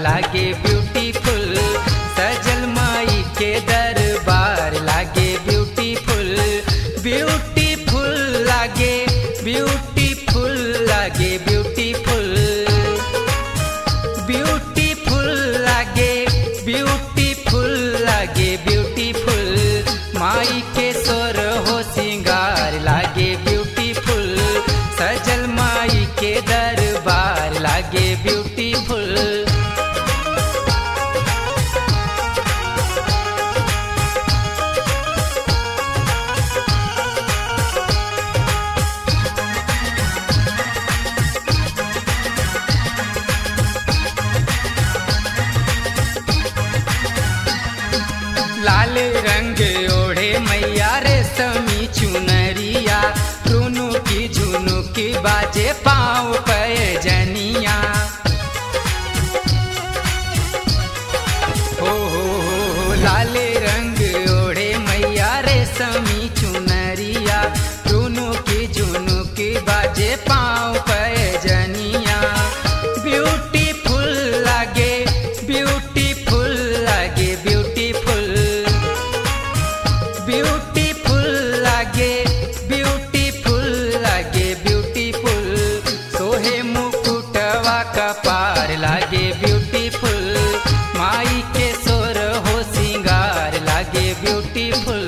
लागे ब्यूटीफुल सजल माई के दरबार लागे ब्यूटीफुल ब्यूटीफुल लागे ब्यूटीफुल लागे ब्यूटीफुल ब्यूटीफुल लागे ब्यूटीफुल लागे ब्यूटीफुल माई के सोर हो सिंगार लागे ब्यूटीफुल सजल माई के दरबार लागे ब्यूटीफुल लाल रंग ओढ़े मैया रे समी चुनरिया रुनु की झुनु की बाजे पाँव पे जनिया हो हो हो हो लाल रंग ओढ़े मैया रे समी चुनरिया रुनु की झुनु की बाजे पाँव पे जनिया ब्यूटीफुल लागे ब्यूटीफुल लागे ब्यूटीफुल ब्यूटीफुल लागे ब्यूटीफुल लागे ब्यूटीफुल सोहे मुकुटवा का पार लागे ब्यूटीफुल माई के सोर हो सिंगार लागे ब्यूटीफुल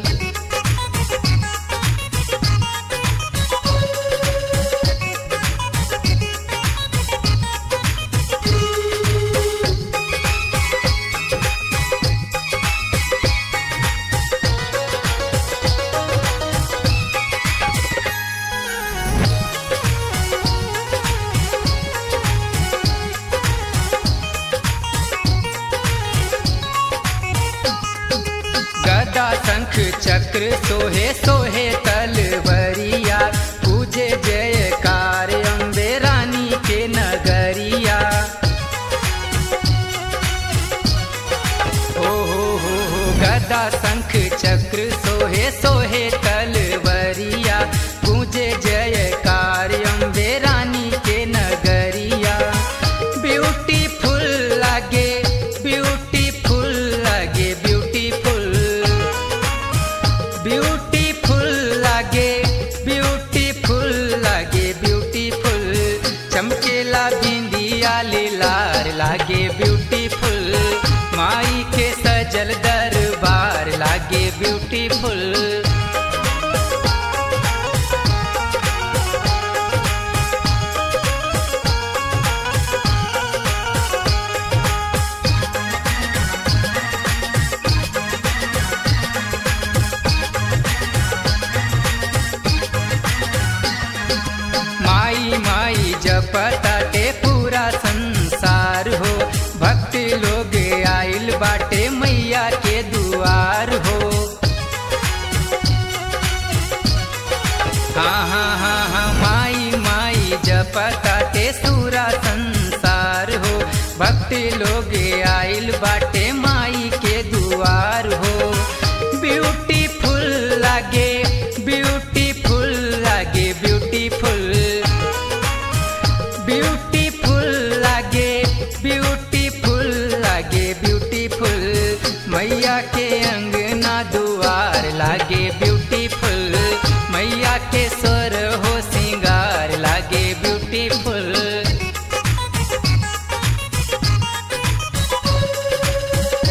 गदा शंख चक्र सोहे सोहे तलवरिया पूजे जयकार अम्बे रानी के नगरिया ओ हो हो हो गदा शंख चक्र सोहे सोहे तलवरिया पूजे जयकार अम्बे रानी के नगरिया ब्यूटीफुल लागे ब्यूटीफुल लागे ब्यूटीफुल ब्यूटीफुल लागे ब्यूटीफुल लागे ब्यूटीफुल चमकेला बिंदिया लार लागे ब्यूटीफुल माई के सजल दरबार लागे ब्यूटीफुल माई माई जपताटे पूरा संसार हो भक्त लोग आइल बाटे मैया के दुआर हो हाँ हाँ हाँ हाँ माई माई जपताटे पूरा संसार हो भक्त लोग आइल बाटे माई के दुआर हो ब्यूटीफुल लागे ब्यूटीफुल लागे ब्यूटीफुल ब्यूटीफुल लागे ब्यूटीफुल लागे ब्यूटीफुल मैया के अंगना दुआर लागे ब्यूटीफुल मैया के स्वर हो सिंगार लागे ब्यूटीफुल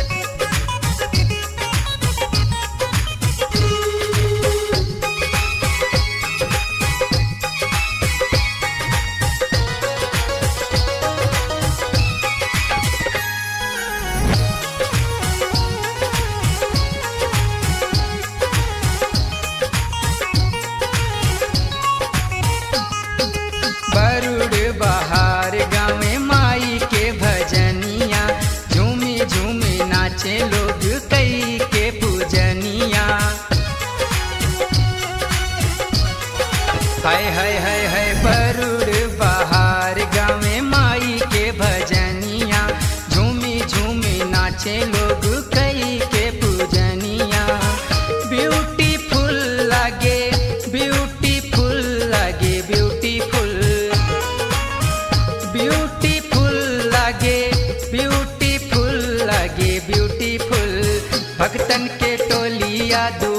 मैया दुआर